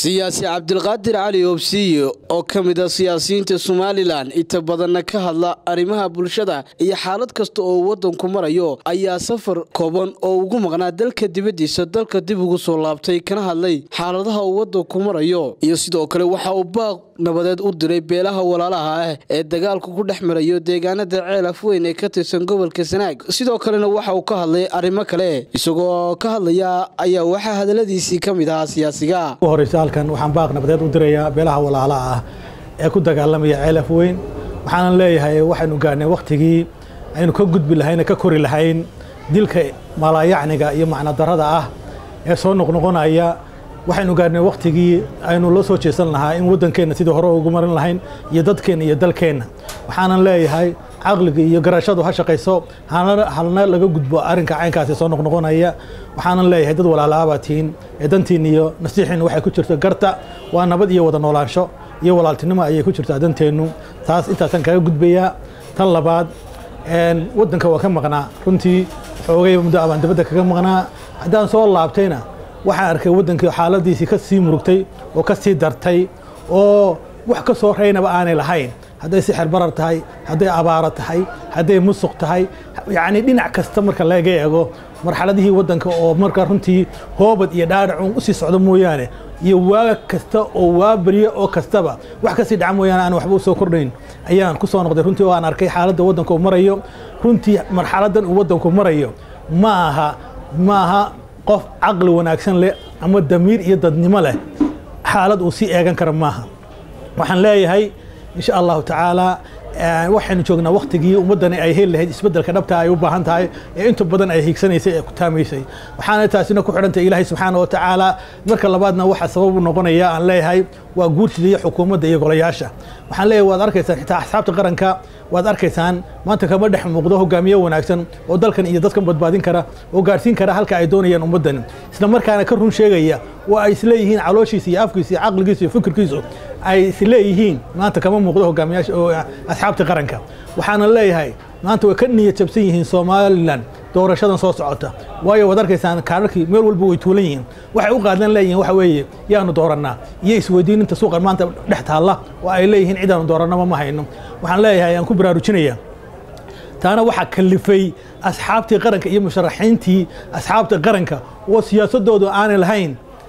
siyaasi cabdilqaadir cali oobsiye oo ka mid a siyaasiyiinta somalilan inta badanna ka hadla arrimaha bulshada iyo xaalad kasta oo waddanku marayo ayaa safar kooban oo ugu maqnaa dalka dibaddiisa dalka dib ugu soo laabtay kana hadlay xaaladaha uu waddanku marayo iyo sidoo kale waxa uu baaq nabadeed u diray beelaha walaalaha ah ee dagaalku ku dhex marayo deegaanada ceel afweyn ee ka tirsan gobolka sanaag sidoo kalena waxa uu ka hadlay arrimo kale isagoo ka hadlaya ayaa waxaa hadaladiisii ka mid ahaa siyaasiga horeysa halkan waxaan baaq nabadeed u dirayaa beelaha walaalaha ah ee ku dagaalamaya ceel afweyn waxaanan leeyahay waxaynu gaarnay wakhtigii aynu ka gudbi lahayn ka kori lahayn dilka malaayacniga iyo macnodarada ah ee soo noqnoqonaya waxaynu gaarnay wakhtigii aynu la soo jeesan lahaa in waddankeenna sidii hore ugu marin lahayn iyo dadkeenna iyo dalkeenna waxaanan leeyahay caqliga iyo garashadu ha shaqayso halna laga gudbo arrinka caynkaasi soo noqnoqonaya waxaanan leeyahay dad walaalaabaa tihiin ee dantiin iyo nasiixiinna waxay ku jirto garta waa nabad iyo wada noolaansho iyo walaaltinimo ayay ku jirtaa danteennu taas intaasaan kaga gudbayaa tan labaad waddanka waa ka maqnaa runtii xoogay muddo abaan dibadda kaga maqnaa haddaan soo laabtayna waxaan arkay waddankii xaaladiisii ka sii murugtay oo ka sii dartay oo wax ka soo reynaba aanay lahayn hadday sixir barar tahay hadday abaaro tahay hadday musuq tahay yacni dhinac kasta marka laga eego marxaladihii waddanka oo marka runtii hoobad iyo dhaadhacun usii socdo mooyaane iyo waa kasta oo waa berye oo kastaba wax kasii dhaca mooyaane aan waxba usoo kordhayn ayaan ku soo noqday runtii oo aan arkay xaaladda waddanka uu marayo runtii marxaladdan uu waddanku marayo ma aha ma aha qof caqli wanaagsan leh ama damiir iyo dadnimo leh xaalad uu sii eegan kara maaha waxaan leeyahay insha allahu tacaala waxaynu joognaa wakhtigii ummaddani ay heli lahayd isbeddelka dhabta ay u baahan tahay ee inta badan ay hiigsanaysay ee ku taamaysay waxaana taasina ku xidhantay ilaahay subxaana wa tacaala marka labaadna waxaa sabab u noqonaya aan leeyahay waa guurtida iyo xukuumadda iyo golayaasha waxaan leeyahay waad arkaysaan xitaa axsaabta qaranka waad arkaysaan maanta kama dhex muuqdo hogaamiye wanaagsan oo dalkan iyo dadkan badbaadin kara oo gaarsiin kara halka ay doonayaan ummaddani isla markaana ka run sheegaya oo ay isleeyihiin calooshiisa iyo afkiisa iyo caqligiisa iyo fikirkiisu ay isleeyihiin maanta kama muuqdo hogaamiyaasha oo asxaabta qaranka waxaana leeyahay maanta way ka niyad jabsan yihiin somalilan doorashadan soo socota waayo waad arkaysaan kaararkii meel walba way tuulan yihiin waxay u qaadan leeyihiin waxa weeye yaanu doorannaa iyo isweydiininta suuqan maanta dhex taalla oo ay leeyihiin cidaanu doorannaba ma hayno waxaan leeyahay aan ku baraarujinaya taana waxaa kalifay asxaabtii qaranka iyo musharaxiintii asxaabta qaranka oo siyaasadoodu aanay lahayn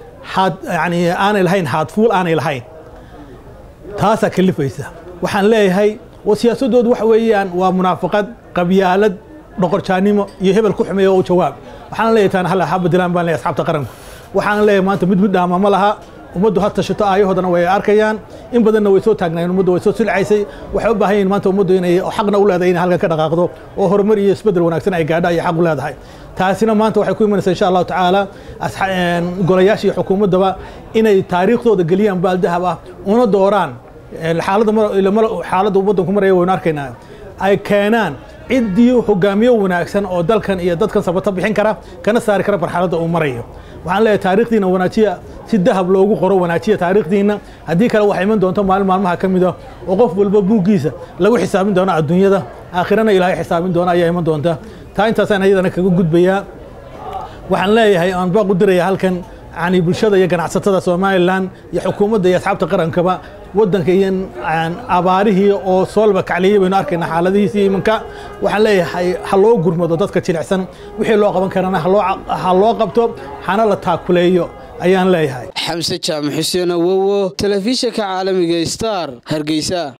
yani aanay lahayn haadfuul aanay lahayn taasaa kalifaysa waxaan leeyahay oo siyaasadoodu waxa weeyaan waa munaafaqad qabyaalad dhoqorjaannimo iyo hebel ku xumeeya oo u jawaab waxaan leeyahay taana hal haba dilaan baan leeyahay asxaabta qaranku waxaan leeyahay maanta mid mid dhaama ma laha ummaddu ha tashato aayahoodana way arkayaan in badanna way soo taagnaayeen ummaddu way soo silcaysay waxay u baahan yihin maanta ummaddu inay xaqna u leedahay inay halkan ka dhaqaaqdo oo horumar iyo isbeddel wanaagsan ay gaadha ayay xaq u leedahay taasina maanta waxay ku imanaysaa insha allahu tacaala golayaasha iyo xukuumaddaba inay taariikhdooda geliyaan baaldahab ah una dooraan xaaladda waddanku maraya waynu arkaynaa ay keenaan ciddii hogaamiye wanaagsan oo dalkan iyo dadkan sabato bixin kara kana saari kara marxaladda uu marayo waxaan leeyahay taarikhdiina wanaajiya si dahab loogu qoro wanaajiya taarikhdiina haddii kale waxaa iman doonto maalin maalmaha ka mida oo qof walba buuggiisa lagu xisaabin doono adduunyada aakhirana ilaahay xisaabin doona ayaa iman doonta taa intaasaan ayadana kaga gudbayaa waxaan leeyahay aan baaq u diraya halkan yani bulshada iyo ganacsatada somalilan iyo xukuumadda iyo asxaabta qarankaba waddanka iyo abaarihii oo soolba kacliyey baynu arkayna xaaladihiisii imanka waxaan leeyahay ha loo gurmado dadka jilicsan wixii loo qaban karana ha loo qabto hana la taakuleeyo ayaan leeyahay xamse jaamac xuseen awowo telefishinka caalamiga star hargeysa